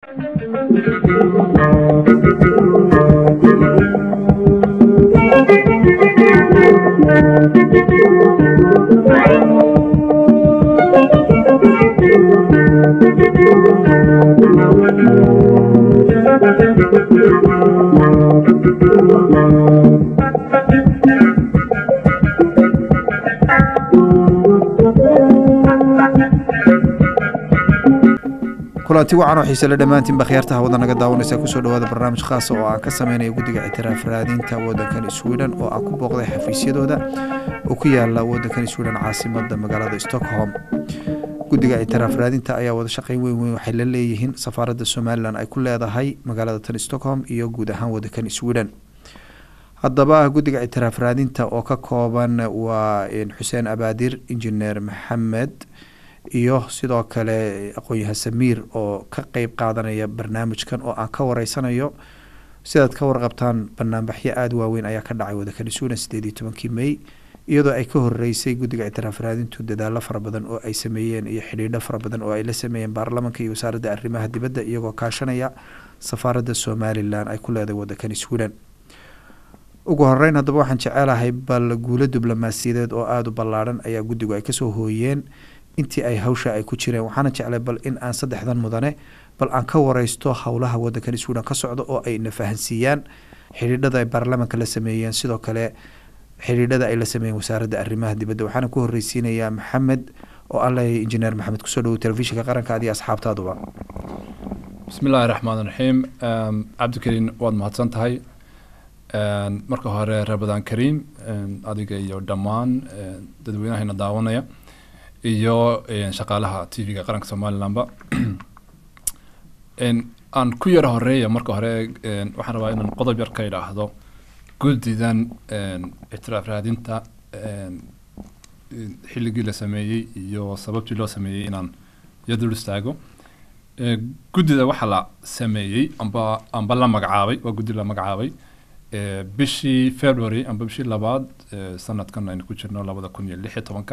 kulanti wacan oo xiise le dhammaantiinba khiyaartaha wadda naga daawanaysa kusoo dhawaada barnaamij khaasa oo aan ka sameynaya guddiga ictiraaf raadinta waddankan sweden oo aan ku booqday xafiisyadooda oo ku yaala waddankan sweden caasimada magaalada stockholm guddiga ictiraaf raadinta ayaa wada shaqeyn weyn weyn waxay la leeyihiin safaaradda somalilan ay ku leedahay magaalada tan stockholm iyo guud ahaan waddankan sweden haddaba guddiga ictiraaf raadinta oo ka kooban waa xuseen abaadir injineer maxamed iyo sidoo kale aqoon-yahan samiir oo ka qeyb qaadanaya barnaamijkan oo aan ka wareysanayo sidaad ka warqabtaan banaanbaxyo aada waaweyn ayaa ka dhacay waddankan sweden sideed iyo tobankii may iyadoo ay ka horeysay guddiga ictiraaf raadintu dadaalo fara badan oo ay sameeyeen iyo xidhiidho fara badan oo ay la sameeyeen baarlamanka iyo wasaaradda arrimaha dibadda iyagoo kaashanaya safaaradda somalilan ay ku leedahay waddankan sweden ugu horeyn haddaba waxaan jecelahay bal guulo diblomaasiyadeed oo aada u ballaadhan ayaa guddigu ay kasoo hooyeen intii ay hawsha ay ku jireen waxaana jeclay bal in aan saddexdan mudane bal aan ka wareysto howlaha waddankan sweden ka socda oo ay na fahansiiyaan xidhiidhada ay baarlamanka la sameeyeen sidoo kale xidhiidhada ay la sameeyeen wasaaradda arrimaha dibadda waxaana ku horreysiinayaa maxamed oo aan leeyahay injineer maxamed kusoo dhawow telefishinka qaranka adiyo asxaabtaaduba bismi illaahi raxmaan raxiim cabdikariin waad mahadsan tahay marka hore rabadaan kariim adiga iyo dhammaan dadweynahayna daawanaya iyo shaqaalaha t v-ga qaranka somalilanba aan ku yaro horeeya marka hore waxaan rabaa inaan qodob yar ka idhaahdo guddidan ictiraaf raadinta xilligii la sameeyey iyo sababtii loo sameeyey inaan yadul istaago guddida waxaa la sameeyey amba amba la magacaabay waa guddi la magacaabay bishii february amba bishii labaad sanadkan aynu ku jirno labada kun iyo lix iyo tobanka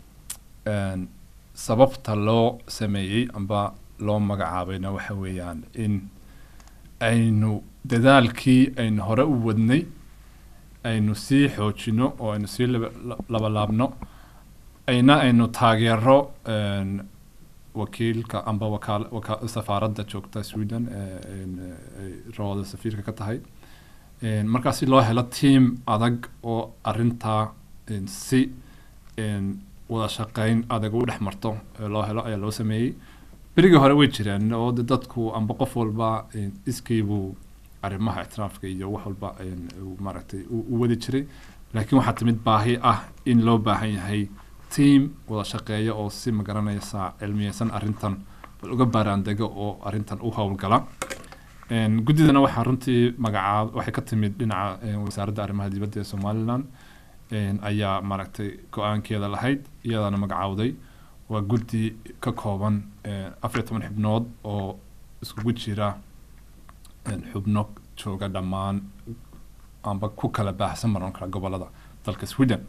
sababta loo sameeyey amba loo magacaabayna waxa weeyaan in aynu dadaalkii aynu hore u wadnay aynu sii xoojino oo aynu sii labalaabno ayna aynu taageero wakiilka amba wakaal safaaradda joogta sweden rooda safiirka ka tahay markaa si loo helo team adag oo arintaa si wada shaqeyn adag u dhex marto loo helo ayaa loo sameeyey berigii hore way jireen oo de dadku amba qof walba iskiibuu arrimaha ictiraafka iyo wax walba maaragtay u wadi jiray laakiin waxaa timid baahi ah in loo baahan yahay team wada shaqeeya oo si magaranaysa cilmiyeysan arrintan bal uga baaraandego oo arrintan u howlgala guddidana waxaa runtii magacaab waxay ka timid dhinaca wasaaradda arrimaha dibadda ee somaliland ayaa maaragtay go-aankeeda lahayd iyadaana magacaawday waa guddi ka kooban afar iyo toban xubnood oo iskugu jira xubno jooga dhammaan amba ku kala baahsan maran kara gobolada dalka sweden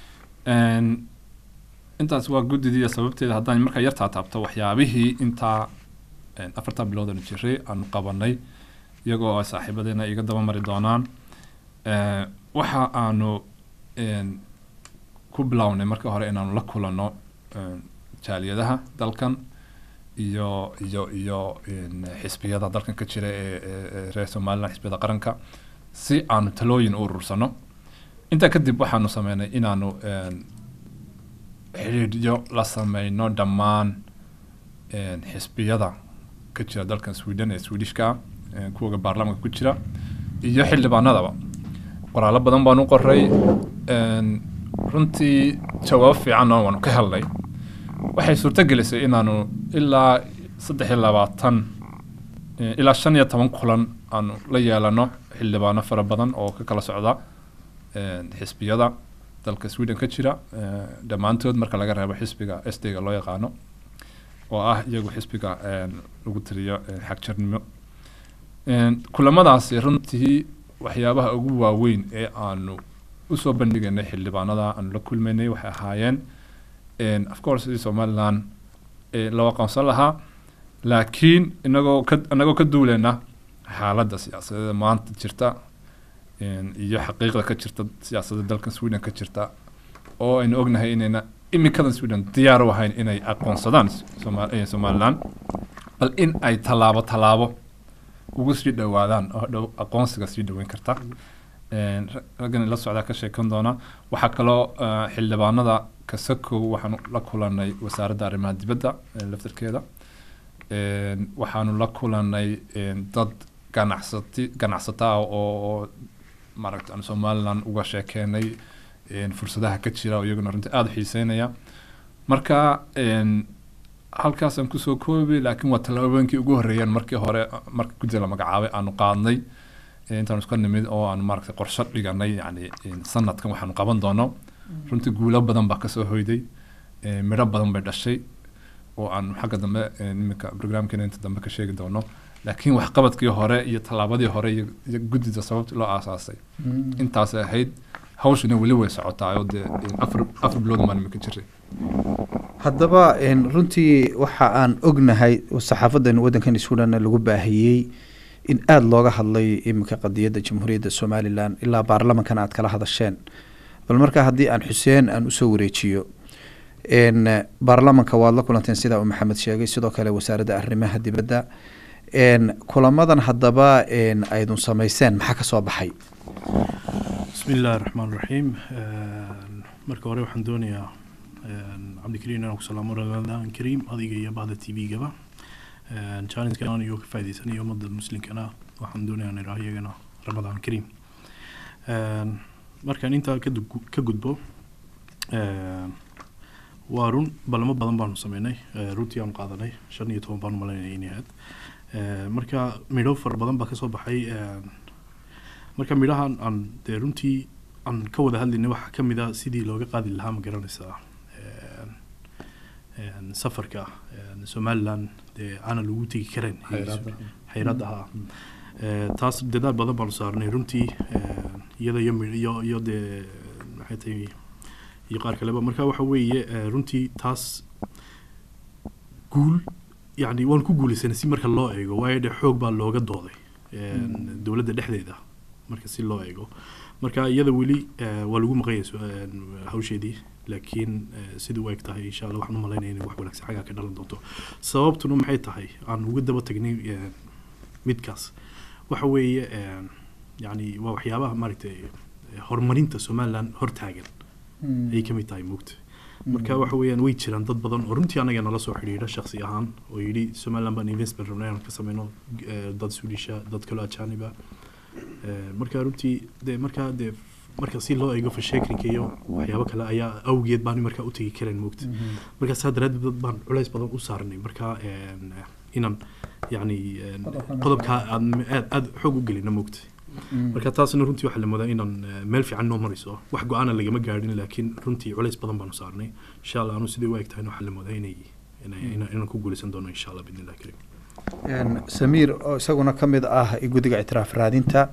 intaas waa guddidii sababteeda haddaan markaa yar taataabto waxyaabihii intaa afartan bilood aanu jiray aanu qabanay iyagoo ay saaxiibadeena iga daba mari doonaan waxa aanu ku bilownay marka hore inaanu la kulano jaaliyadaha dalkan iyo iyo iyo xisbiyada dalkan ka jira ee reer somaliland xisbiyada qaranka si aanu talooyin u urursano intaa kadib waxaanu sameynay inaanu xidhiidhyo la sameyno dhammaan xisbiyada ka jira dalkan sweden ee swedishka ah kuwaga baarlamanka ku jira iyo xildhibaanadaba qoraallo badan baan u qoray runtii jawaabo fiicanna waanu ka helnay waxay suurto gelisay inaanu ilaa saddex iyo labaatan ilaa shan iyo toban kulan aanu la yeelano xildhibaano fara badan oo ka kala socda xisbiyada dalka sweden ka jira dhammaantood marka laga reebo xisbiga sdga loo yaqaano oo ah iyagu xisbiga lagu tiriyo xagjarnimo kulamadaasi runtii waxyaabaha ugu waaweyn ee aanu usoo bandhigaynay xildhibaanada aanu la kulmaynay waxay ahaayeen of course sidii somaliland loo aqoonsan lahaa laakiin inagoo ka inagoo ka duuleyna xaaladda siyaasadeeda maanta jirta een, iyo xaqiiqda ka jirta siyaasadda dalkan sweden ka jirta oo aynu ognahay inayna iminkadan sweden diyaar u ahayn inay aqoonsadaan Soma- eh, somaliland bal in ay tallaabo tallaabo ugu sii dhowaadaan oo dhow aqoonsiga sii dhoweyn karta Een, ra- raggan la socdaa ka sheekan doona waxaa kaloo eh, xildhibaanada kasakow waxaanu la kulanay wasaaradda arrimaha dibadda eh, laftarkeeda Een, waxaanu la kulanay een, dad ganacsati ganacsata ah oo oo maaragta aan somaliland uga sheekeenay een, fursadaha ka jira oo iyaguna runtii aada u xiiseynaya marka een, halkaasaan kusoo koobi laakiin waa tallaabooyinkii ugu horreeyeen markii hore marka guddiga la magacaabay aanu qaadnay ee intaanu iska nimid oo aanu maaragtay qorshe dhiganay yacni een, sanadkan waxaanu qaban doono runtii guulo badan baa kasoo hoyday ee, midho badan bay dhashay oo aan xagga dambe ee, iminka programkeena inta dambe ka sheegi doono laakiin waxqabadkii hore iyo tallaabadii hore iyo iyo guddida sababta loo aasaasay intaasay ahayd hawshina weli way socotaa oo dee een, afar afar bilood maan iminka jiray haddaba een, runtii waxa aan ognahay saxaafadan waddankan sweden lagu baahiyey in aada looga hadlay iminka qadiyadda jamhuuriyadda somalilan ilaa baarlamankana aad kala hadasheen bal markaa haddii aan xuseen aan usoo wareejiyo n baarlamanka waad la kulanteen sida uu maxamed sheegay sidoo kale wasaaradda arrimaha dibadda n kulamadan haddaba n aydun samayseen maxaa ka soo baxay bismi illaahi raxmaan raxiim marka hore waxaan doonayaa cabdikariim inaan ku salaamo ramadaan kariim adiga iyo bahda t v-gaba challengeka aan iyo ka faa'iidaysanayo ummadda muslimkana waxaan doonayaa in idhaah iyagana ramadaan kariim markaan intaa ka dug- ka gudbo waa run balamo badan baanu sameynay runtii aanu qaadanay shan iyo toban baanu malaynaya inay ahayd marka midho fara badan baa kasoo baxay marka midhahan aan dee runtii aan ka wada hadlaynay waxaa ka mid a sidii looga qaadi lahaa ma garanaysaa een, safarka een, somaliland dee aanan lagu tegi karayn xayraadda ahaa Ee, taas dadaal badan baanu saarnay runtii een, iyada iyo mi- iyo iyo dee maxay tahay iyo qaar kaleba marka waxa weeye ee, runtii taas guul yacni waan ku guulaysanay si marka loo eego waayo dee xoog baa looga dooday een, dowladda dhexdeeda marka si loo eego marka iyada weli ee, waa lagu maqanyay su- een, hawsheedii laakiin ee, sidai u eg tahay insha allah waxaan u malaynaya inay wax wanaagsan xaggaa ka dhalan doonto sababtuna maxay tahay aan uga daba tagnay ee, midkaas waxa weeye een, yacni waa waxyaabaha maaragtay ee, horumarinta somaliland hortaagan ayay ka mid tahay mugta marka waxa weeyaan way jiraan dad badan oo runtii anaga nala soo xidhiidha shakhsi ahaan oo yidhi somaliland baan investment rabnay inaan ka sameyno eh, dad swedisha dad kaloo ajaaniba Eh, marka runtii dee markaa dee marka si loo eego fasheekrinka iyo waxyaabo kale ayaa awgeed baan markaa u tegi karayn moogta marka saa daraaddeed dad baan culays badan u saarnay marka een, inaan yacni een, qodobkaa aad aad aad xoog u gelina moogta marka taasna runtii waxaa la moodaa inaan eh, meel fiican noo marayso wax go-aana lagama gaadhin laakiin runtii culays badan baanu saarnay insha allah anu sidai u eg tahayna waxaa la moodaa inay inay- inaan inaan ku guulaysan doono insha allah bidni illahi karim n samiir oo isaguna ka mid ah guddiga ictiraaf raadinta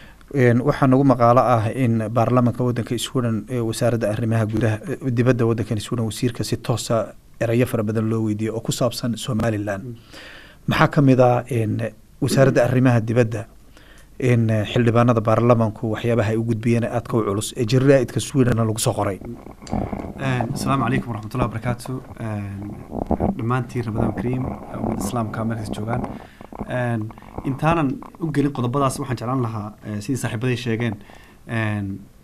n waxaa nagu maqaalo ah in baarlamanka waddanka sweden ee wasaaradda arrimaha gudaha eh, dibadda waddankan sweden wasiirka si toosa erayo fara badan loo weydiiyey oo ku saabsan somaliland maxaa ka mid ah n wasaaradda arrimaha dibadda in xildhibaanada baarlamanku waxyaabaha ay u gudbiyeen aadka u culus ee jaraaidka swedenna lagu soo qoray asalaamu calaykum waraxmatullahi wabarakaatu dhammaantiin ramadaan kariim ummad islaamka meelkas joogaan Een, intaanan u gelin qodobadaas waxaan jeclaan lahaa eh, sidii saaxiibaday sheegeen een,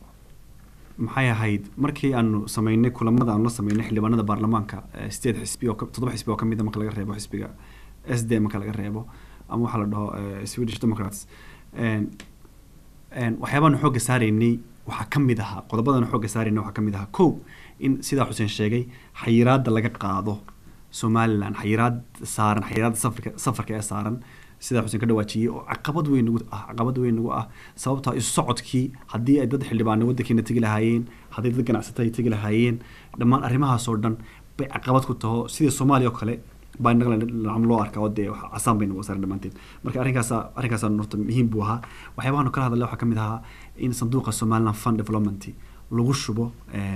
maxay ahayd markii aanu sameynay kulamada aanu la sameynay xildhibaanada baarlamaanka eh, sideed xisbi oo ka- toddoba xisbi oo ka mid a marka laga reebo xisbiga s d marka laga reebo ama waxaa la dhaho eh, swedish democrats Een, een, waxyaabaanu xoogga saaraynay waxaa ka mid ahaa qodobadanu xoogga saaraynay waxaa ka mid ahaa kow in sidaa xuseen sheegay xayiraadda laga qaado somaliland xayiraad saaran xayiraadda safarka safarka ee saaran sidaa xuseen ka dhawaajiyey oo caqabad weyn nagu ah caqabad weyn nagu ah sababtoo ah isu socodkii haddii ay dad xildhibaano waddankeena tegi lahaayeen haddii dad ganacsata ay tegi lahaayeen dhammaan arrimahaasoo dhan bay caqabad ku taho sidii soomaaliya oo kale baa innaga lacam loo arkaa oo dee wax casaan bay nagu saaran dhammaanteed marka arrinkaasa arrinkaasa horta muhiim buu ahaa waxyaabahaanu kala hadalay waxaa ka mid ahaa in sanduuqa somaliland fund development lagu shubo een,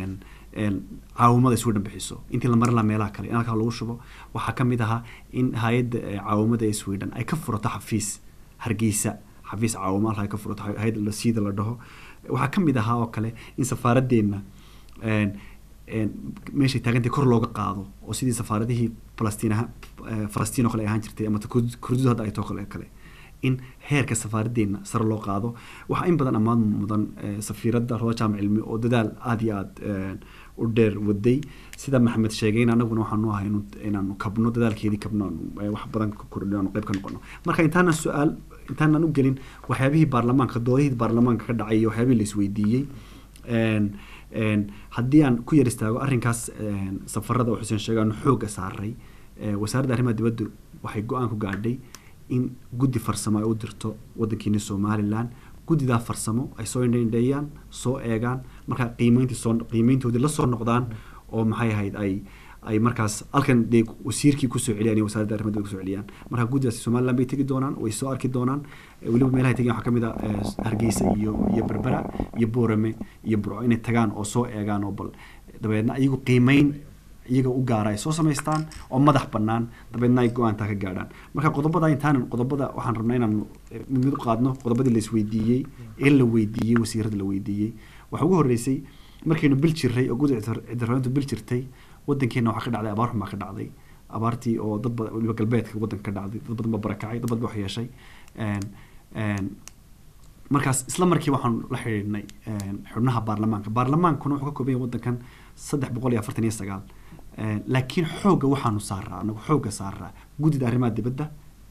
een, caawimada sweden bixiso intii la marin lahaa meelaha kale in halkaa lagu shubo waxaa ka mid ahaa in hay-adda eh, caawimada ee sweden ay ka furato xafiis hargeysa xafiis caawimo halkaa ay ka furato hay- hay-adda la siida la dhaho waxaa ka mid ahaa oo kale in safaaradeenna een, een, meeshay taagantay kor looga qaado oo sidii safaaradihii falastiin aha- eh, falastiin oo kale ay ahaan jirtay ama ta Kurd- kurdidu hadda ay too kale kale in heerka safaaradeenna sare loo qaado waxaa in badan ammaan mudan eh, safiiradda roda jaamac cilmi oo dadaal aada iyo aada eh, u dheer waday sida maxamed sheegayna anaguna waxaanu ahay inu- inaanu kabno dadaalkeedii kabno aanu, eh, wax badan ka kordhino aanu qayb ka noqono marka intaanan su-aal intaanan u gelin waxyaabihii baarlamaanka doodihii baarlamaanka ka dhacay iyo waxyaabihii la isweydiiyey een, een, haddii aan ku yar istaago arrinkaas een, safarada oo xuseen sheegay aanu xoogga saaray eh, wasaaradda arrimaha dibadda waxay go-aan ku gaadhay in guddi farsamo ay u dirto wadankeeni somalilan guddidaa farsamo ay soo indheindheeyaan soo eegaan markaa qiimeyntii soo qiimeyntoodii la soo noqdaan oo maxay ahayd ay ay markaas halkan dee wasiirkii kusoo celiyaan iyo wasaaradda arrimaha dibadda kusoo celiyaan marka guddidaasi somaliland bay tegi doonaan way soo arki doonaan Eh, weliba meelaha ay tegeen waxaa ka mid ah eh, hargeysa iyo iyo berbera iyo boorame iyo burco inay tagaan oo soo eegaan oo bal dabeedna iyagu qiimeyn iyaga u gaara ay soo samaystaan oo madax bannaan dabeedna ay go-aantaa ka gaadhaan marka qodobada intaanan qodobada waxaan rabnaa inaan eh, mid mid u qaadno qodobadii la isweydiiyey ee la weydiiyey wasiirada la weydiiyey waxaa ugu horreysay markaynu bil jirray oo guddi cidirooyintu bil jirtay wadankeena waxaa ka dhacday abaar xun baa ka dhacday abaartii oo dad badan weliba galbeedka wadanka ka dhacday dad badan baa barakacay dad badan baa wax yeeshay Een, een, markaas isla markii waxaan la xidhiidhnay een, xubnaha baarlamaanka baarlamaankuna wuxuu ka kooban yahay wadankan saddex boqol iyo afartan iyo sagaal Een, laakiin xoogga waxaanu saaraa anagu xoogga saaraa guddida arrimaha dibadda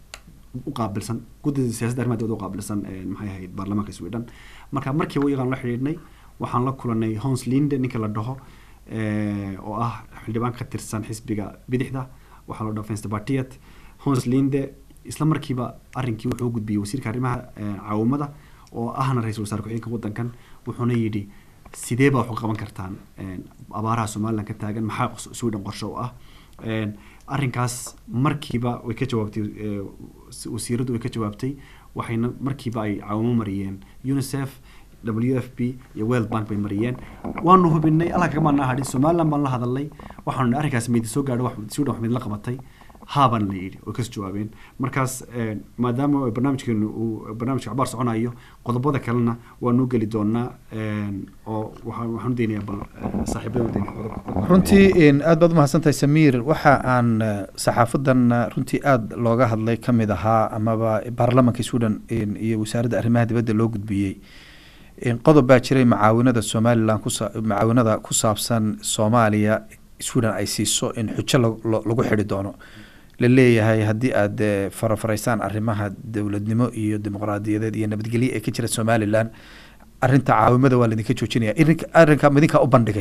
u qaabilsan guddida siyaasadda arrimaha dibadda u qaabilsan een, maxay ahayd baarlamaanka sweden marka markii iyagaan la xidhiidhnay waxaan la kulanay hons linde ninka la dhaho eh, oo ah xildhibaan ka tirsan xisbiga bidixda waxaa la dhaho fensterpartiet hons linde isla markiiba arrinkii wuxuu u gudbiyey wasiirka arrimaha eh, caawimada oo ahna ra-iisul wasaare ku-xigeenka wadankan wuxuuna yidhi sidee baa wax u qaban kartaan een, abaaraha somaliland ka taagan maxaa qos- sweden qorshe u ah Een, arrinkaas markiiba way ka jawaabtay eh, s- wasiiradu way ka jawaabtay waxayna markiiba ay caawimo mariyeen unicef w f p iyo world bank bay mariyeen waanu hubinay alla kagamaana hadhin somaliland baan la hadalnay waxaanu nihi arrinkaas meydi soo gaadho wax sweden wax mid la qabatay haabaan la yidhi way kas jawaabeen markaas eh, maadaama ay barnaamijkeenu uu barnaamijka cabaar soconayo qodobada kalena waanu geli doonaa een, oo waxaan waxaan u daynayaa bal eh, saaxiibada u daynaya qodobka runtii een, aad baad umahadsantahay samiir waxa aan eh, saxaafadan eh, runtii aada looga hadlay ka mid ahaa amaba baarlamanka sweden een, iyo wasaaradda arrimaha dibadda loo gudbiyey een, qodob baa jiray macaawinada somalilan kusa macaawinada ku saabsan soomaaliya sweden ay siiso in xujo lag- lo- lagu xidhi doono la leeyahay haddii aad eh, farafaraysaan arrimaha dowladnimo iyo dimuqraadiyadeed iyo nabadgelyo ee ka jira somalilan arrinta caawimada waa laidinka joojinaya Irinka- arrinka midinkaa u bandhigay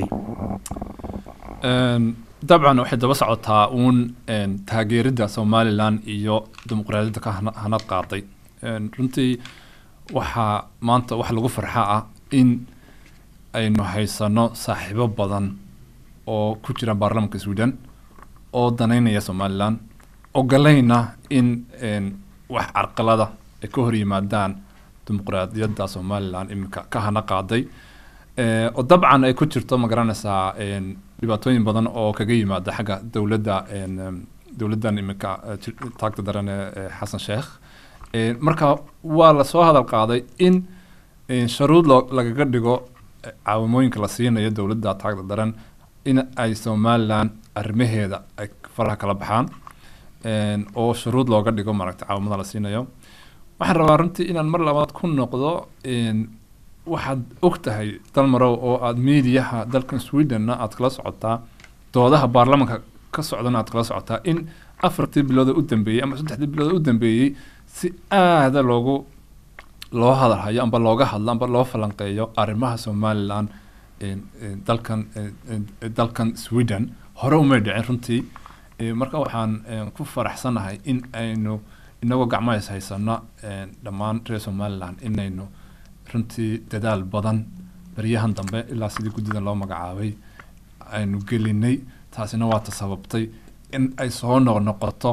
Een, dabcan waxay daba socotaa uun een, taageeridda somalilan iyo dimuqraadiyadda ka hana- hanad qaaday Een, runtii waxaa maanta wax lagu farxa ah in aynu haysano saaxiibo badan oo ku jira baarlamanka sweden oo danaynaya somalilan ogolayna in een, wax carqalada ay ka hor yimaadaan dimuqraadiyadda somalilan iminka ka hana qaaday Eh, oo dabcan ay ku jirto ma garanaysaa een, dhibaatooyin badan oo kaga yimaada xagga dowladda een, em, dowladdan iminka eh, jir- taagta daran ee ee xasan sheekh Eh, marka waa lasoo hadal qaaday in eh, sharuud loo lagaga dhigo eh, caawimooyinka la siinayo dowladda taagta daran in ay somalilan arrimaheeda ay faraha kala baxaan Een, oo shuruud looga dhigo maaragta caawimada la siinayo waxaan rabaa runtii inaan mar labaad ku noqdo een, waxaad og tahay dalmarow oo aad miidiyaha dalkan swedenna aad kala socotaa doodaha baarlamanka ka socdana aad kala socotaa in afartii bilood oo u dambeeyey ama saddexdii bilood oo u dambeeyey si aada loogu loo hadalhayo amba looga hadlo amba loo falanqeeyo arrimaha somalilan een, een, dalkan een, een, dalkan sweden hore umay dhicin runtii Eh, marka waxaan een, ku faraxsanahay in aynu inagoo gacmahais haysano een, dhammaan reer somalilan inaynu runtii dadaal badan baryahan dambe ilaa sidii guddidan loo magacaabay aynu gelinay taasina waa ta sababtay in ay soo noqnoqoto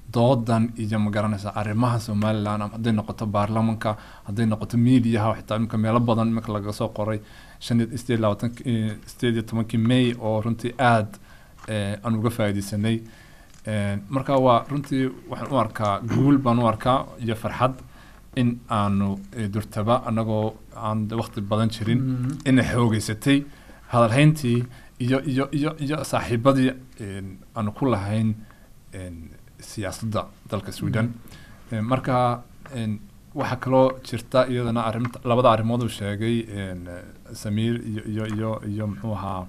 doodan iyo magaranaysa arrimaha somaliland ama hadday noqoto baarlamanka hadday noqoto mediaha xitaa imika meelo badan imika laga soo qoray shan iyo sideed labaatan sideed iyo tobankii may oo runtii aad eh, aan uga faa'iidaysanay Eh, marka waa runtii waxaan u arkaa guul baan u arkaa iyo farxad in aanu eh, durtaba anagoo aan de waqti badan jirin inay xoogeysatay hadalhayntii iyo iyo iyo iyo saaxiibadii een, aanu ku lahayn een, siyaasadda dalka sweden Eh, marka een, waxaa kaloo jirta iyadana arrinta labada arrimood uu sheegay een, eh, samiir iyo iyo iyo iyo muxuu ahaa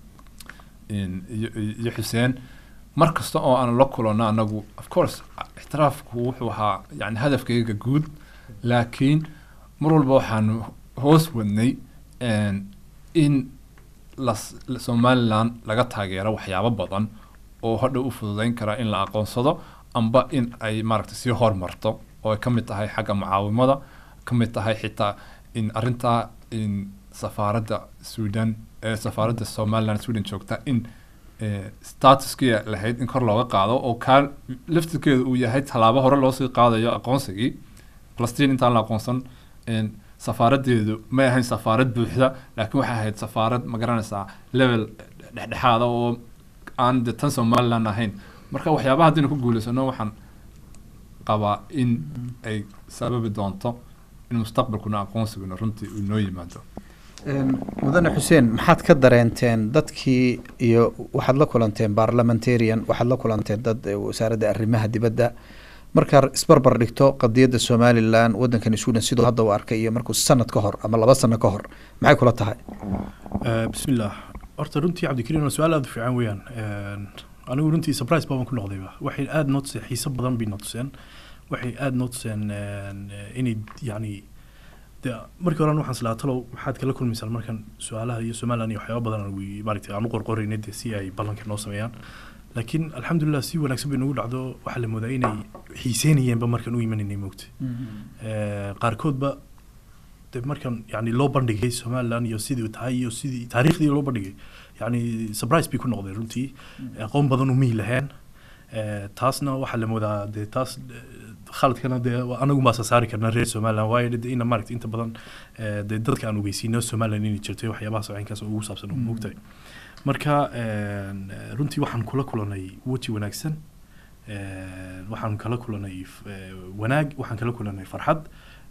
een, iyo iyo xuseen mar kasta oo aan la kulanno anagu of course ixtiraafku wuxuu ahaa yani hadafkayga guud laakiin mar walba waxaanu hoos wadnay een, in las- somaliland laga taageero waxyaabo badan oo hadhow u fududeyn kara in la aqoonsado amba in ay maaragtay sii hormarto oo ay ka mid tahay xagga mucaawimada ka mid tahay xitaa in arrintaa in safaaradda sweden ee safaaradda somaliland sweden joogta in eh, statuskii lahayd in kor looga qaado oo kaa laftirkeedu uu yahay tallaabo hore loosii qaadayo aqoonsigii falastiin intaan la aqoonsan een, safaaradeedu may ahayn safaarad buuxda laakiin waxay ahayd safaarad ma garanaysaa level dhexdhexaada oo aan de tan somaliland ahayn marka waxyaabaha haddaynu ku guulaysano waxaan qabaa in ay sababi doonto in mustaqbalkuna aqoonsiguna runtii uu noo yimaado Een, mudane xuseen maxaad ka dareenteen dadkii iyo waxaad la kulanteen parliamentarian waxaad la kulanteen dad eh, wasaaradda arrimaha dibadda markaad isbarbar dhigto qadiyadda somalilan waddankani sweden siduu hadda u arkay iyo markuu sanad ka hor ama laba sano ka hor maxay kula tahay Eh, bismillaah horta runtii cabdikariim waa su-aal aada u fiican weeyaan Een, anigu runtii surprise baan ku noqdayba waxay aada noo tuseen xiise badan bay noo tuseen waxay aada noo tuseen een, eh, inay yacni de markii horan waxaan islahaa talow maxaad kala kulmaysaan markan su-aalaha iyo somaliland iyo waxyaaba badan aan wi- maaragtay aan u qorqoraynay dee si ay ballanka noo sameeyaan laakiin alxamdulilah si wanaagsan bay nagu dhacdo waxaa la moodaa inay xiiseynayeenba markan u imanaynay moogta Eh, qaarkoodba de markan yani loo bandhigay somaliland iyo sidii uu tahay iyo sidii taariikhdii loo bandhigay yani surprise bay ku noqdeen runtii aqoon badan umihi laheen Eh, taasna waxaa la moodaa de taas eh, khaladkana dee waa anagu maasa saari karna reer somaliland waayo de ina maaragta inta badan eh, dee dadka aan ogeysiino somaliland inay jirtay waxyaabaha socinkaas oo ugu saabsan oo moogtahay marka een, eh, runtii waxaan kula kulanay weji wanaagsan Een, waxaan kala kulanay f- eh, wanaag waxaan kala kulanay farxad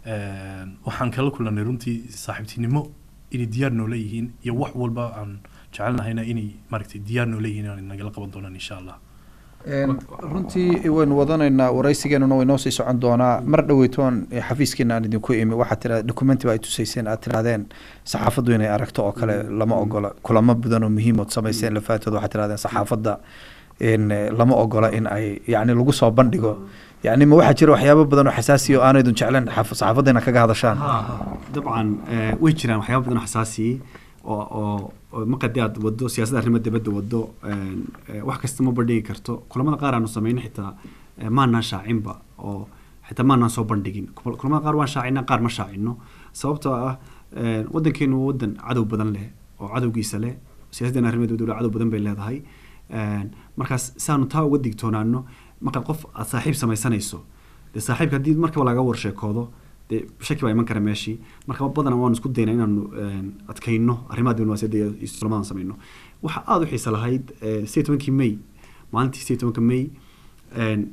Een, waxaan kala kulanay runtii saaxiibtinimo inay diyaar noola yihiin iyo wax walba aan jecelnahayna inay maaragtay diyaar noola yihiin inay nagala qaban doonaan insha allah Een, runtii waynu wadanaynaa waraysigeenuna way noo sii socon doonaa mar dhoweytoon eh, xafiiskiina aan idinku imi waxaad tira documenti ba ay tusayseen aad tirahdeen saxaafaddu inay aragto oo kale lama ogola kulamo badan oo muhiim ood samayseen lafaatood waxaad tirahdeen saxaafadda in eh, lama ogola in ay yacni lagu soo bandhigo yacni ma waxaa jira waxyaabo badan oo xasaasiya oo aanaydun jecleen xaf- saxaafadda inaad kaga hadashaan dabcan eh, way jiraan waxyaaba badan oo xasaasiyey oo oo oo markadii aad wado siyaasadda arrimaha dibadda wado een, eh, wax kasta ma bandhigi karto kulamada qaar aanu samayno xitaa eh, maanaan shaacinba oo xitaa maanaan soo bandhigin Kul- kulamada qaar waan shaacinaa qaar ma shaacino sababtoo ah eh, waddankeenu waa waddan cadow badan leh oo cadowgiisa leh siyaasaddan arrimaha dibadda cadow badan bay leedahay Een, markaas saanu taa uga digtoonaano markaad qof aad saaxiib samaysanayso dee saaxiibka haddii markaba laga warsheekoodo dee shaki baa iman kara meeshii marka badanaa waanu isku daynaa inaanu een, adkayno arrimaha diblomaasiyadda iyo iyo sulamadan samayno waxa aada u xiisa lahayd eh, sideed tobankii may maalintii sideed tobanka may een,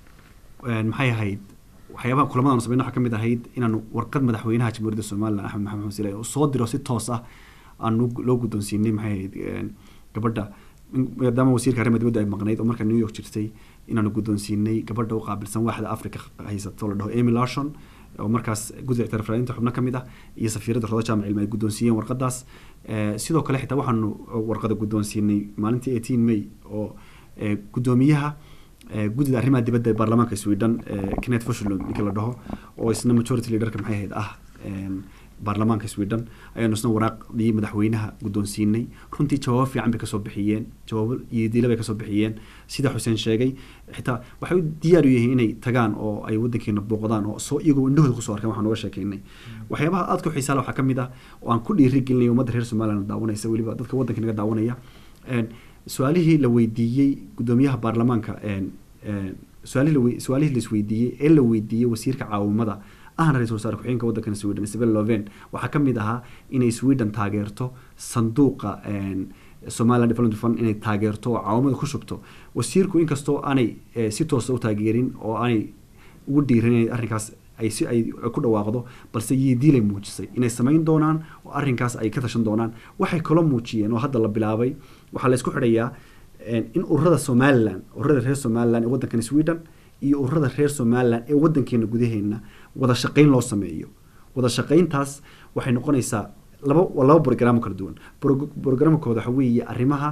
een, maxay ahayd waxyaabaha kulamadan samayno waxaa ka mid ahayd inaanu warqad madaxweynaha jamhuuriyadda somaliland axmed maxamed xuseen oo soo diro si toos ah aanu loo guddoonsiinay maxay ahayd een, gabadha in- maadaama wasiirka arrimaha dibadda ay maqnayd oo marka new york jirtay inaanu guddoonsiinay gabadha u qaabilsan waaxda africa haysato la dhaho amy lashon oo markaas guddiga ictiraafraadinta xubno ka mid ah iyo safiiradda rodo jaamac cilmi ay guddoonsiiyeen warqadaas Eh, sidoo kale xitaa waxaanu warqada guddoonsiinay maalintii 18 may oo eh, guddoomiyaha eh, guddida arrimaha dibadda ee baarlamaanka sweden eh, kenneth foshlund ninka la dhaho oo isna majority leaderka maxay ahayd ah een, baarlamaanka sweden ayaanu isna waraaqdii madaxweynaha guddoonsiinay runtii jawaabo fiican bay kasoo bixiyeen jawaabo iyo diila bay kasoo bixiyeen sida xuseen sheegay xitaa waxay u diyaar u yihiin inay tagaan oo ay wadankeena booqdaan oo soo iyagoo indhahooda kusoo arkeen waxaan uga sheekeynay waxyaabaha aadka u xiisaa leh waxaa ka mid ah oo aan ku dhiiri gelinay ummadda reer somaliland daawanaysa weliba dadka waddanka naga daawanaya Een, su-aalihii la weydiiyey guddoomiyaha baarlamaanka een, een, su-aalihii la wei- su-aalihii la isweydiiyey ee la weydiiyey wasiirka caawimada ahna ra-iisul wasaare ku-xigeenka waddankan sweden isabel loven waxaa ka mid ahaa inay sweden taageerto sanduuqa een, somaliland development fund inay taageerto oo caawimada ku shubto wasiirku inkastoo aanay eh, si toosa u taageerin oo aanay ugu dhiiran inay arrinkaas ay si ay ku dhawaaqdo balse yidiilay muujisay inay samayn doonaan oo arrinkaas ay ka tashan doonaan waxay kaloo muujiyeen oo hadda la bilaabay waxaa la isku xidhayaa een, in ururada somaliland ururada reer somaliland ee waddankan sweden iyo ururada reer somaliland ee waddankeena gudaheena wada shaqayn loo sameeyo wada shaqayntaas waxay noqonaysaa laba waa laba brograamo kala duwan Bro- programkooda waxa weeye arrimaha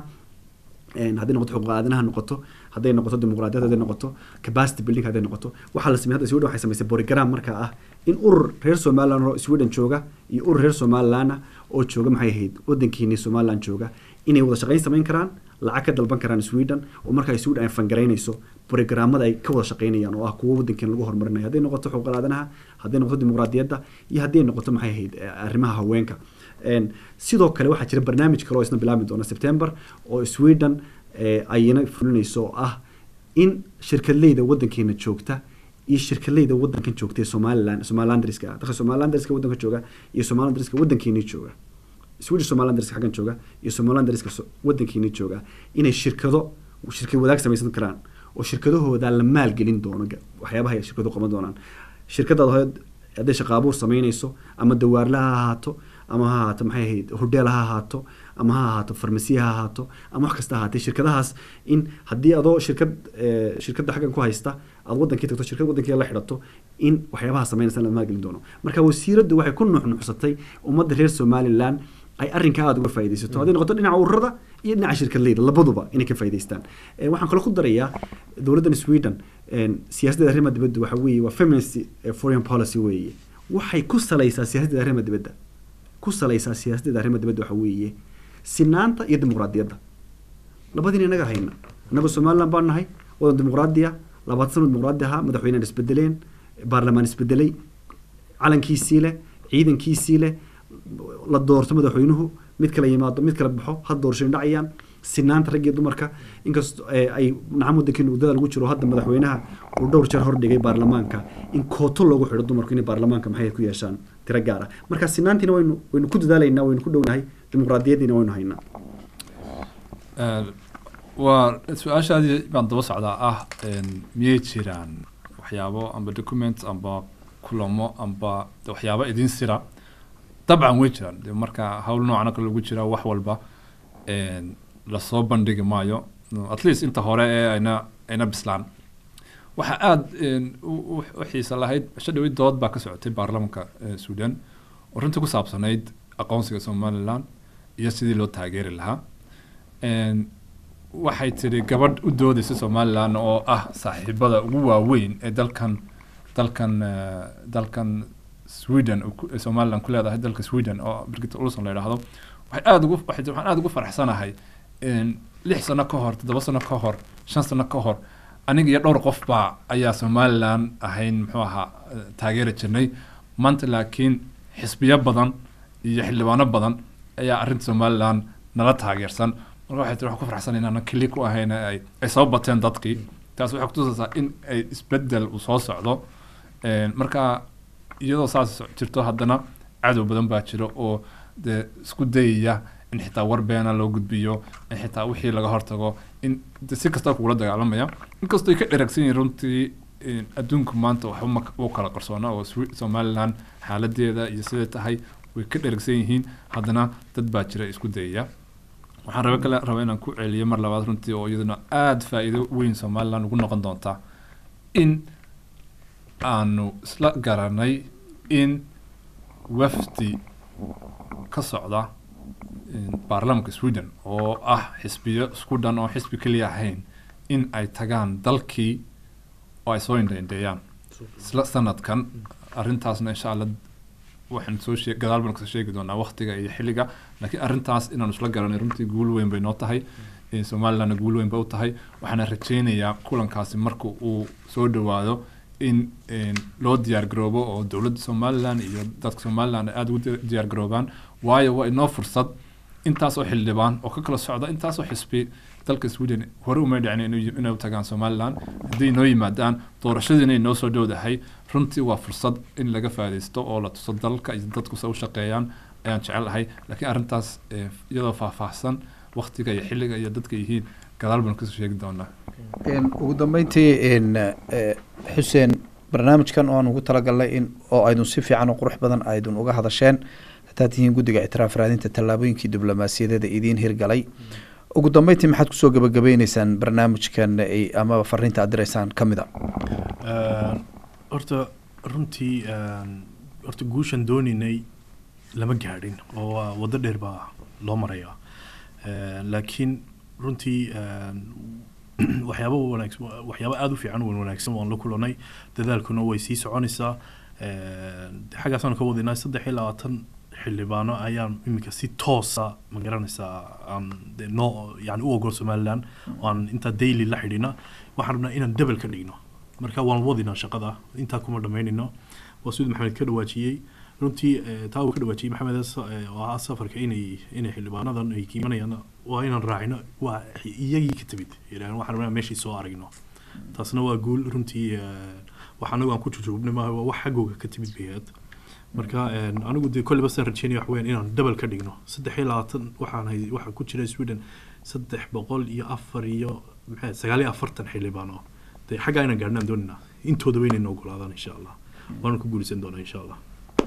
een, hadday noqoto xuquuq aadanaha noqoto hadday noqoto dimuqraadiyad hadday noqoto capacity building hadday noqoto waxaa la sameeyay hadda sweden waxay samaysay program markaa ah in urur reer somaliland oo sweden jooga iyo urur reer somaliland ah oo jooga maxay ahayd waddankeeni somaliland jooga inay wada shaqayn samayn karaan lacag ka dalban karaan sweden oo markaa sweden ay fangaraynayso programmada ay ka wada shaqaynayaan oo ah kuwo waddankeena lagu horumarinayo hadday noqoto xuquuq aadanaha hadday noqoto dimuqraadiyadda iyo hadday noqoto maxay ahayd eh, arrimaha haweenka Een, sidoo kale waxaa jira barnaamij kale oo isna bilaabmi doona september oo sweden eh, ayna fulinayso oo ah in shirkadleyda waddankeena joogta iyo shirkadleyda waddankan joogta ee somaliland somalilandriska ah dadka somalilandriska waddanka jooga iyo somalilandriska waddankeeni jooga swedish somalilandriska xaggan jooga iyo somalilandriska so- waddankeeni jooga inay shirkado shirkad wadaag samaysan karaan oo shirkadahooda la maalgelin doono ga- waxyaabaha ay shirkadu qaban doonaan shirkadaad hoyd hadday shaqaabuur samaynayso ama dawaarle ha ahaato ama ha ahaato maxay ahayd hodheel ha ahaato ama ha ahaato farmasiya ha ahaato ama wax kasta ha ahaatee shirkadahaas in haddii adoo shirkad eh, shirkadda xaggan ku haysta aad wadankii tagto shirkad wadankii la xidhato in waxyaabaha samaynaysa la maalgelin doono marka wasiiraddu waxay ku nuuxnuuxsatay ummadda reer somaliland ay arrinkaa aada uga faaidaysato hadday noqoto dhinaca ururada iyo dhinaca shirkadleyda labaduba inay ka faa'idaystaan Eh, waxaan kaloo ku darayaa dowladdan sweden een, siyaasaddeeda arrimaha dibadda waxa weeye waa feminist eh, foreign policy weeye waxay ku salaysaa siyaasaddeeda arrimaha dibadda ku salaysaa siyaasaddeeda arrimaha dibadda waxa weeye sinaanta iyo dimuqraadiyadda labadiina inaga hayna annaga somaliland baan nahay wadan dimuqraadiya labaatan sano dimuqraadi ahaa madaxweyneen isbedeleen baarlamaan isbedelay calankiisii leh ciidankiisii leh la doorto madaxweynuhu mid kala yimaado mid kala baxo had doorashooyin dhacayaan sinaanta rag iyo dumarka inkastoo eh, ay nacam waddankeena wadada lagu jiro hadda madaxweynaha uu dhowr jeer hordhigay baarlamaanka in kooto loogu xidho dumarku inay baarlamaanka maxay ku yeeshaan tiro gaar ah marka sinaantiina waynu waynu ku dadaalaynaa waynu ku dhownahay dimuqraadiyaddiina waynu haynaa Eh, waa su-aashaadii baan daba socdaa ah een, miyay jiraan waxyaabo amba documents amba kulamo amba de waxyaabo idin sira dabcan way jiraan de marka hawl noocan oo kale lagu jira wax walba een, lasoo bandhigi maayo No, at least inta hore ee ayna ayna bislaan waxaa aada u u- u xiisa lahayd cisho dhawid dood baa ka socotay baarlamanka eh, sudan oo runtii ku saabsanayd aqoonsiga somaliland iyo sidii loo taageeri lahaa Een, waxay tiri gabadh u doodaysa somaliland oo ah saaxiibada ugu waaweyn ee dalkan dalkan eh, dalkan sweden uu ku- ee somaliland ku leedahay dalka sweden oo birgitta ulson la yidhaahdo waxay aada ugu waxay tiri, waxaan aada ugu faraxsanahay een, lix sano ka hor toddoba sano ka hor shan sano ka hor aniga iyo dhowr qof baa ayaa somaliland ahayn muxuu ahaa eh, taageeri jirnay maanta laakiin xisbiyo badan iyo xildhibaano badan ayaa arrinta somaliland nala taageersan marka waxay tiri waxaan ku faraxsan inaanan keli ku ahayn ee ay ay soo bateen dadkii taas waxay kutusaysaa in ay isbedel uu soo socdo Een, marka iyadoo saas jirto haddana cadow badan baa jiro oo dee isku dayaya in xitaa war beena loo gudbiyo in xitaa wixii laga hortago in de si kasta kugula dagaalamaya inkastoo ay ka dheragsan yihiin runtii een, adduunku maanta waxba ma u kala qarsoona oo Swi- somaliland xaaladeeda iyo siday tahay way ka dheragsan yihiin haddana dad baa jira isku dayaya waxaan rabe kale raba inaan ku celiyo mar labaad runtii oo iyaduna aada faa'iido weyn somaliland ugu noqon doonta in aanu isla garanay in wafdi ka socda in baarlamanka sweden oo ah xisbiyo isku dhan oo xisbi keliya ahayn in ay tagaan dalkii oo ay soo indhaindheeyaan isla sanadkan arrintaasna insha allah waxaan soo sheeg gadaal baan kasoo sheegi doonaa waqtiga iyo xilliga laakiin arrintaas inaanu isla garanay runtii guul weyn bay noo tahay Eh, somalilandna guul weyn bay u tahay waxaana rajeynayaa kulankaasi marka uu soo dhowaado in een, loo diyaar garoobo oo dowladda somaliland iyo dadka somaliland ay aada ugu di- diyaar garoobaan waayo waa inoo fursad intaas oo xildhibaan oo ka kala socda intaas oo xisbi dalka sweden hore umay dhicin inay inay u tagaan somaliland haddii inoo yimaadaan doorashadiina inoo soo dhowdahay runtii waa fursad in laga faa'iidaysto oo la tuso dalka iyo dadku se u shaqeeyaan ayaan jecelahay laakiin arrintaas eh, iyadoo faahfaahsan waqtiga iyo xilliga iyo dadka yihiin gadaal baan kasoo sheegi doonaa Een, ugu dambeyntii een, eh, xuseen barnaamijkan oo aan ugu talagalnay in oo aydun si fiican oo qurux badan aydun uga hadasheen haddaad tihiin guddiga ictiraaf raadinta tallaabooyinkii diblomaasiyadeeda idiin hirgalay ugu dambeyntii maxaad kusoo gabagabeyneysaan barnaamijkan ay- amaba fariinta aad direysaan ka mid a Een, horta runtii een, horta guushan dooninay lama gaadhin oo waa waddo dheer baa loo marayaa Een, laakiin runtii een, waxyaabo wanaagsan waxyaabo aada u fiican wan wanaagsan waan la kulanay dadaalkuna way sii soconaysaa Een, xaggaasaan ka wadinaa saddex iyo labaatan xildhibaano ayaan iminka si toosa ma garanaysaa aan dee noo yani u ogol somaliland oo aan intaa daily la xidhina waxaan rabnaa inaan debel ka dhigno marka waan wadinaa shaqada intaa kuma dhammaynayno waa siduu maxamed ka dhawaajiyey runtii eh, taa uu ka dhawaajiyey maxamed sa- eh, oo ahaa safarka inay inay xildhibaanadan ay kiimanayaan waa inaan raacino waa iyagii ka timid yidhahdeen waxaan rabnaa meeshii soo aragno taasna waa guul runtii eh, wax anagu aan ku jujuubnay maaha waa wax xaggooga ka timid bayaad marka een, anigu dee kolleyba saan rajeynaya wax weyn inaan double ka dhigno saddex iyo labaatan waxaan hay waxaa ku jira sweden saddex boqol iyo afar iyo maxay sagaal iyo afartan xildhibaan oo dee xaggaa inaan gaadhnaan doonina intooda weynayna ogolaadaan insha allah waana ku guulaysan doonaa insha allah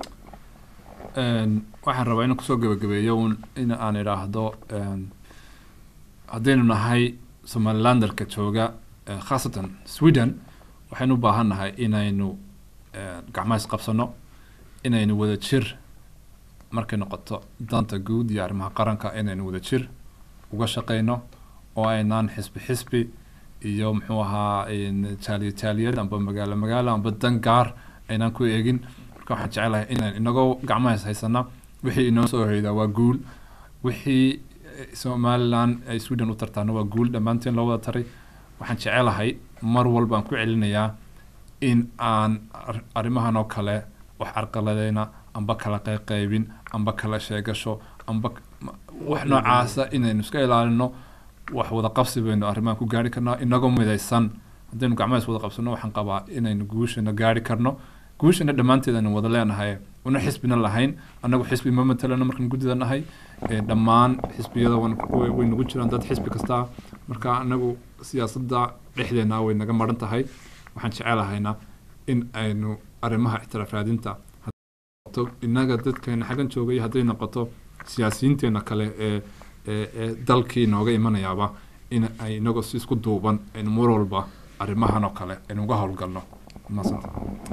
Een, waxaan rabaa inaan kusoo gabagabeeyo un in aan idhaahdo een, haddaynu nahay somalilanderka jooga eh, khaasatan sweden waxaynu u baahan nahay inaynu eh, gacmaha isqabsano inaynu wada jir markay noqoto danta guud iyo arrimaha qaranka inaynu wada jir uga shaqeyno oo aynaan xisbi xisbi iyo muxuu ahaa een, jaaliya jaaliyad amba magaalo magaalo amba dan gaar aynaan ku eegin marka waxaan jecelahay inaan inagoo gacmaha is haysana wixii inoo soo hoydaa waa guul wixii eh, somaliland ay sweden u tartaana waa guul dhammaanteen loo wada taray waxaan jecelahay mar walba aan ku celinayaa in aan ar- arrimahan oo kale wax carqaladeyna amba kala qayqaybin amba kala sheegasho amba k- ma- wax noocaasa inaynu iska ilaalino wax wada qabsi baynu arrimahan ku gaari karnaa inagoo midaysan haddaynu gacmahaas wada qabsano waxaan qabaa inaynu guushana gaari karno guushana dhammaanteed aynu wada leenahay una xisbina lahayn annagu xisbi ma matalano markaan guddida nahay Eh, dhammaan xisbiyada wan- way way nagu jiraan dad xisbi kasta marka anagu siyaasadda dhexdeena way naga maran tahay waxaan jecelahayna in aynu arrimaha ictiraaf raadinta noqoto innaga dadkeena xaggan joogay hadday noqoto siyaasiyiinteena kale ee ee ee dalkii nooga imanayaaba in ay inagoo si isku duuban aynu mar walba arrimahan oo kale aynu uga howlgalno maasanta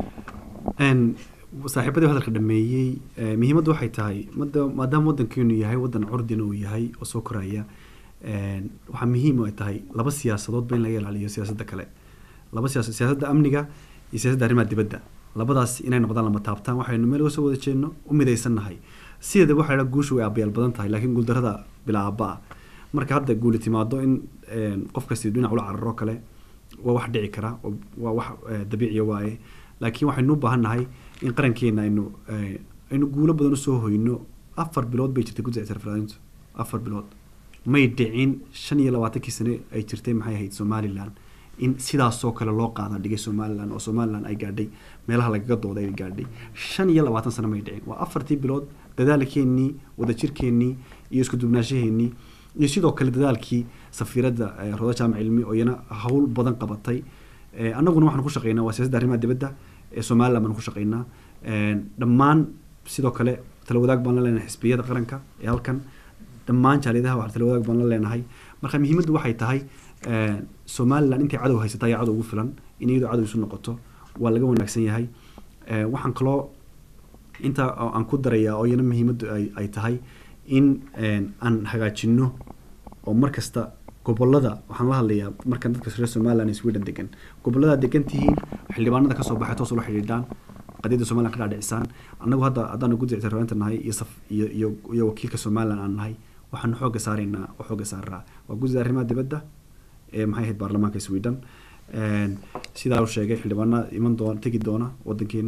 Een, saaxiibadii hadalka dhameeyey eh, muhiimaddu waxay tahay mada- maadaama wadankeenu yahay wadan curdina uu yahay oo soo koraya een, waxaa muhiim ay tahay laba siyaasadoodba in laga ilaaliyo siyaasadda kale laba siyaasad siyaasadda amniga iyo siyaasadda arrimaha dibadda labadaas inay noqdaan lama taabtaan waxaynu meel uga soo wada jeedno u midaysannahay sideeda waxaa la guushu way abayaal badan tahay laakiin guuldarrada bilaa aaba ah marka hadda guuli timaado in een, qof kasti dhinac ula cararo kale waa wax dhici kara oo waa wax eh, dabiiciya waaye laakiin waxaynu u baahan nahay in qarankeena aynu eh, aynu guulo badan usoo hoyno afar bilood bay jirtay guddiga ictiraafraadintu afar bilood may dhicin shan iyo labaatankii sane ay jirtay maxay ahayd somalilan in sidaasoo kale loo qaada dhigay somalilan oo somalilan ay gaadhay meelaha lagaga dooday ay gaadhay shan iyo labaatan sano may dhicin waa afartii bilood dadaalkeennii wadajirkeennii iyo isku dubnaashaheenii iyo sidoo kale dadaalkii safiiradda eh, roda jaamac cilmi oo iyana hawl badan qabatay Eh, annaguna waxaan ku shaqeynaa waa siyaasadda arrimaha dibadda ee somaliland baan ku shaqeynaa Een, dhammaan sidoo kale tala wadaag baan la leenahay xisbiyada qaranka ee halkan dhammaan jaaliyadaha waxaa tala wadaag baan la leenahay marka muhiimaddu waxay tahay eh, somaliland intay cadow haysata ayaa cadow ugu filan in iyadoo cadow isu noqoto waa laga wanaagsan yahay Eh, waxaan kaloo inta oo aan ku darayaa oo iyana muhiimaddu ay, ay tahay in een, aan hagaajino oo mar kasta gobolada waxaan la hadlayaa markan dadka reer somaliland iyo sweden degan gobolada degan tihiin xildhibaanada kasoo baxay toos ula xidhiidhaan qadiyadda somaliland ka dhaadhicisaan annagu hadda haddaanu guddiga ictiraafraadinta nahay iyo saf iyo iyo iyo wakiilka somaliland aan nahay waxaanu xooga saaraynaa oo xooga saaraa waa guddida arrimaha dibadda ee maxay ahayd baarlamaanka sweden Een, sidaa uu sheegay xildhibaana iman doona tegi doona wadankeena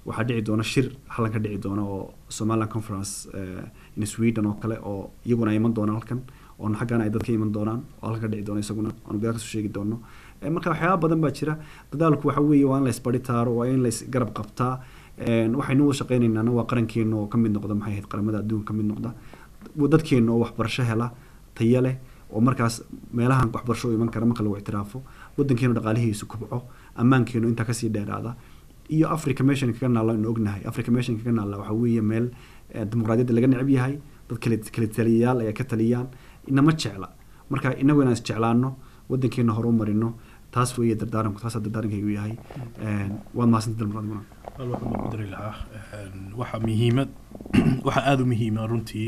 waxaa dhici doona shir halkan ka dhici doona oo somaliland conference in sweden oo kale oo iyaguna ay iman doonaan halkan oo xaggana ay dadka iman doonaan oo halkan ka dhici doona isaguna aanu gadaal kasoo sheegi doono marka waxyaaba badan baa jira dadaalku waxa weeye waa in la isbari taaro waa in la isgarab qabtaa waxaynu wada shaqeynaynaana waa qarankeena oo kamid noqda maxay ahayd qaramada adduunka kamid noqda dadkeena oo waxbarasho hela taya leh oo markaas meelahan waxbarasho iman kara marka lagu ictiraafo wadankeenu dhaqaalihiisu kubco ammaankeenu intaa kasii dheeraada iyo africa meeshan kaga naalla inu ognahay africa meeshan kaga naalla waxaa weeye meel dimuqraadiyadda laga necab yahay dad kale kale taliyayaal ayaa ka taliyaan inama jecla marka inagu inaan isjeclaano wadankeena hore u marino taas weeye dardaaranku taasaa dardaarankaygu yahay waad mahadsanta dimuqraadimuna hal waxaan baan ku dari lahaa waxa muhiimad waxa aada u muhiima runtii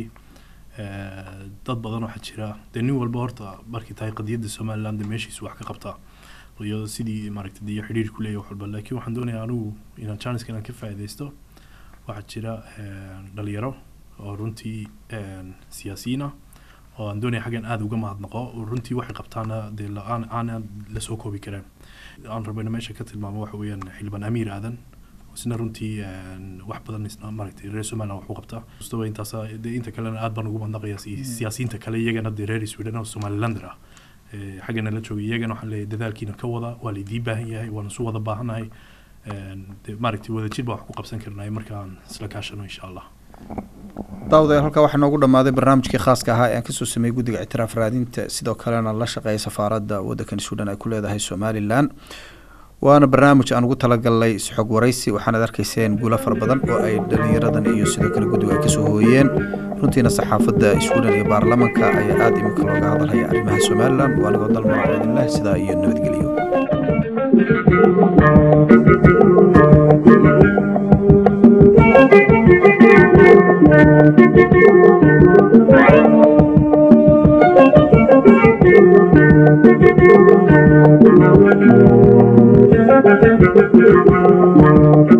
dad badan waxaa jira dee nin walba horta markay tahay qadiyadda somaliland meeshiisu wax ka qabtaa iyo sidii maaragtay dee xidhiir ku leeyahay wax walba laakiin waxaan doonayaa anigu inaan janiska inaan ka faa'iidaysto waxaa jira dhalinyaro oo runtii siyaasiyiin ah oo aan doonaya xaggan aada uga mahadnaqo oo runtii waxay qabtaana dee aan aan lasoo koobi kareen aan rabayna meesha ka tilmaamo waxa weeyaan xildhibaan amiir aadan isna runtii wax badan isna maaragtay reer somaliland wax u qabtaa mustawa intaas dee inta kalena aad baan ugu mahadnaqaya siyaasiyiinta kale iyagana dee reer sweden oo somalilander ah xaggana la joogay iyagana waxaan leeyahay dadaalkiina ka wada waa laydii baahan yahay waana isu wada baahannahay maaragtay wadajir baa wax ku qabsan karnay markaan isla kaashano insha allah daawadayaal halkaa waxaa noogu dhammaaday barnaamijkii khaaska ahaa ee aan kasoo sameeyey guddiga ictiraaf raadinta sidoo kalena la shaqeeya safaaradda waddankan suudhan ay ku leedahay somalilan waana barnaamij aan ugu talagalnay isxog waraysi waxaanaad arkayseen guulo fara badan oo ay dhalinyaradan iyo sidoo kale guddigu ay kasoo hooyeen runtiina saxaafadda sweden iyo baarlamanka ayaa aada iminka looga hadalhaya arrimaha somalilan waa nagoo dalmar cabdillah sidaa iyo nabadgelyo Thank you.